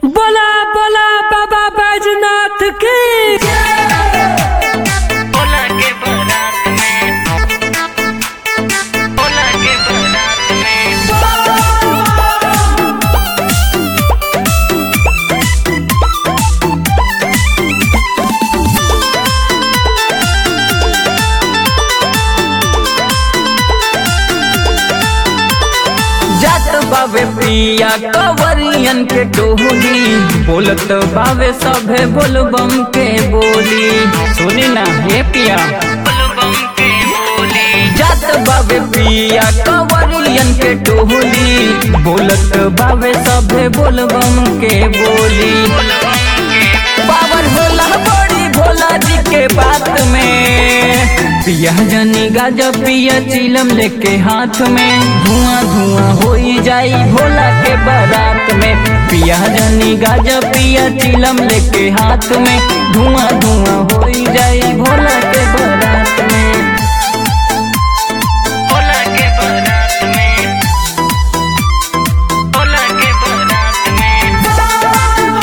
बोला बोला बाबा बैजनाथ की ओला के बारात में ओला के बारात में जात बावे पिया कवरियन के टोली बोलत बावे सभे बोलबम के बोली सुनी ना हे पिया बम के बोली जात बावे पिया कवरियन के टोली बोलत बावे सभे बोलबम के बोली पावर होला बड़ी भोला जी के बात में पिया जनी गाजा पिया चिलम लेके हाथ में धुआं धुआं होई जाई भोला के बारात में पिया जनी गाजा पिया चिलम लेके हाथ में धुआं धुआं होई जाई भोला के बारात में ओला के बारात में ओला के बारात में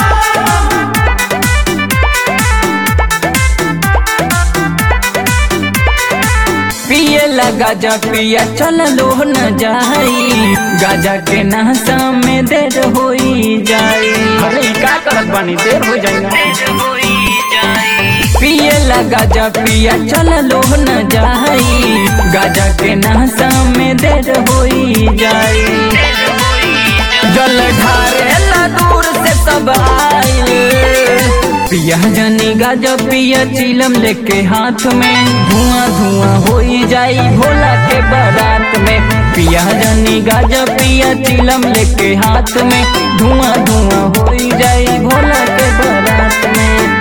पिए ला गाजा पिया चल लो न जाई गाजा के नहसा में देर होई जाई अरे ई का करत बानी देर हो जाई ना तेज होई जाई पिए ला गाजा पिया चल लो न जाई गाजा के नहसा में देर होई जाई तेज होई जाई जल ढारे ला दूर से सब आइल पिया जनी गाजा पिया चिलम लेके हाथ में धुआं धुआं होई जाई भोला के बारात में पिया जनी गाजा पिया चिलम लेके हाथ में धुआं धुआं होई जाई भोला के बारात में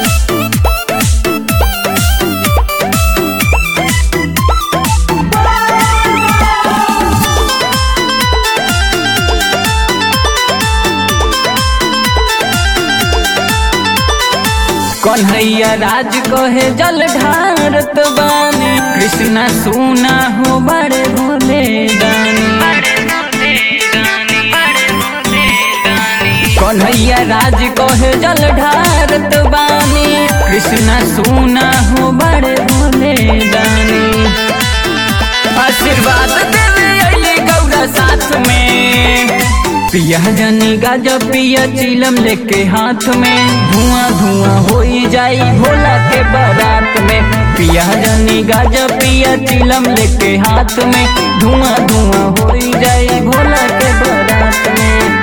कन्हैया राज कहे जल ढारत बानी कृष्णा सुना हो बड़े भोले दानी बड़े भोले गानी बड़े भोले गानी कन्हैया राज कहे जल ढारत बानी कृष्णा सुना हो बड़े भोले दानी आशीर्वाद देवे अली गौरा साथ में पिया जनी गाजा पिया चिलम लेके हाथ में धुआं धुआं होई जाई भोला के बारात में पिया जनी गाजा पिया चिलम लेके हाथ में धुआं धुआं होई जाई भोला के बारात में